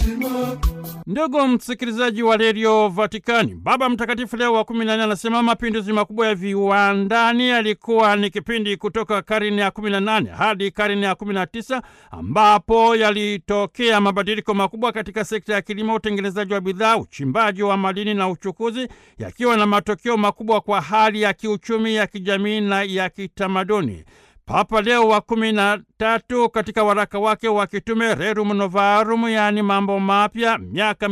Ndugu msikilizaji wa redio Vatikani, Baba Mtakatifu Leo wa kumi na nne anasema mapinduzi makubwa ya viwandani yalikuwa ni kipindi kutoka karne ya kumi na nane hadi karne ya kumi na tisa ambapo yalitokea mabadiliko makubwa katika sekta ya kilimo, utengenezaji wa bidhaa, uchimbaji wa madini na uchukuzi, yakiwa na matokeo makubwa kwa hali ya kiuchumi, ya kijamii na ya kitamaduni. Papa Leo wa kumi na tatu katika waraka wake wa kitume Rerum Novarum, yaani mambo mapya, miaka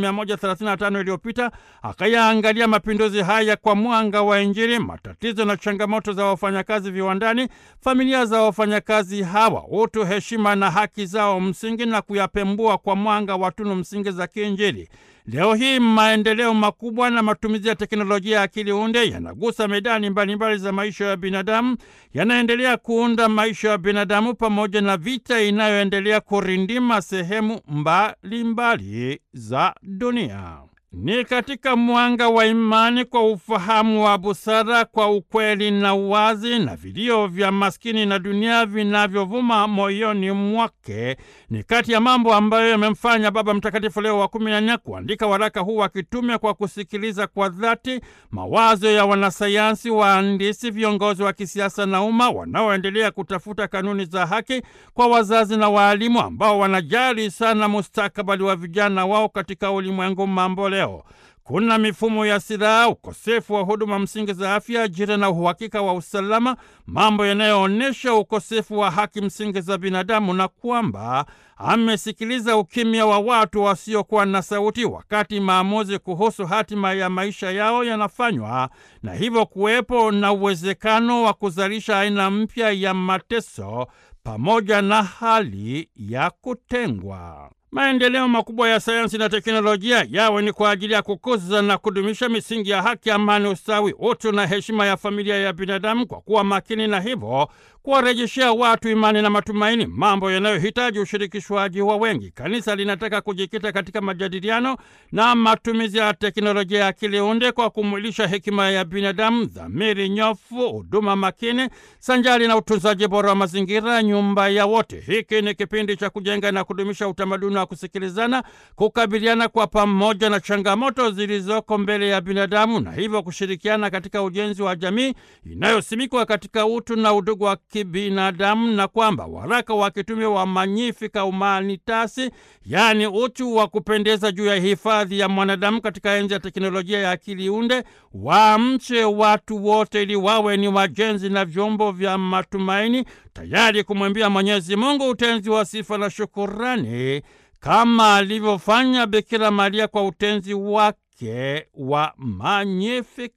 135 iliyopita, akayaangalia mapinduzi haya kwa mwanga wa Injili, matatizo na changamoto za wafanyakazi viwandani, familia za wafanyakazi hawa, utu, heshima na haki zao msingi, na kuyapembua kwa mwanga wa tunu msingi za kiinjili. Leo hii maendeleo makubwa na matumizi ya teknolojia ya akili unde yanagusa medani mbalimbali za maisha ya binadamu, yanaendelea kuunda maisha ya binadamu pamoja na vita inayoendelea kurindima sehemu mbalimbali mbali za dunia. Ni katika mwanga wa imani, kwa ufahamu wa busara, kwa ukweli na uwazi, na vilio vya maskini na dunia vinavyovuma moyoni mwake, ni kati ya mambo ambayo yamemfanya Baba Mtakatifu Leo wa kumi na nne kuandika waraka huu wa kitume kwa kusikiliza kwa dhati mawazo ya wanasayansi, wahandisi, viongozi wa kisiasa na umma wanaoendelea kutafuta kanuni za haki kwa wazazi na waalimu ambao wanajali sana mustakabali wa vijana wao katika ulimwengu mambo leo. Kuna mifumo ya silaha, ukosefu wa huduma msingi za afya, ajira na uhakika wa usalama, mambo yanayoonyesha ukosefu wa haki msingi za binadamu, na kwamba amesikiliza ukimya wa watu wasiokuwa na sauti wakati maamuzi kuhusu hatima ya maisha yao yanafanywa, na hivyo kuwepo na uwezekano wa kuzalisha aina mpya ya mateso pamoja na hali ya kutengwa. Maendeleo makubwa ya sayansi na teknolojia yawe ni kwa ajili ya kukuza na kudumisha misingi ya haki, amani, ustawi, utu na heshima ya familia ya binadamu, kwa kuwa makini na hivyo kuwarejeshea watu imani na matumaini, mambo yanayohitaji ushirikishwaji wa wengi. Kanisa linataka kujikita katika majadiliano na matumizi ya teknolojia ya akili unde kwa kumwilisha hekima ya binadamu, dhamiri nyofu, huduma makini sanjari na utunzaji bora wa mazingira, nyumba ya wote. Hiki ni kipindi cha kujenga na kudumisha utamaduni wa kusikilizana, kukabiliana kwa pamoja na changamoto zilizoko mbele ya binadamu, na hivyo kushirikiana katika ujenzi wa jamii inayosimikwa katika utu na udugu wa kibinadamu na kwamba waraka wa kitume wa Magnificat Humanitatis, yaani utu wa kupendeza juu ya hifadhi ya mwanadamu katika enzi ya teknolojia ya akili unde, waamche watu wote ili wawe ni wajenzi na vyombo vya matumaini, tayari kumwimbia Mwenyezi Mungu utenzi wa sifa na shukurani kama alivyofanya Bikira Maria kwa utenzi wake wa Magnificat.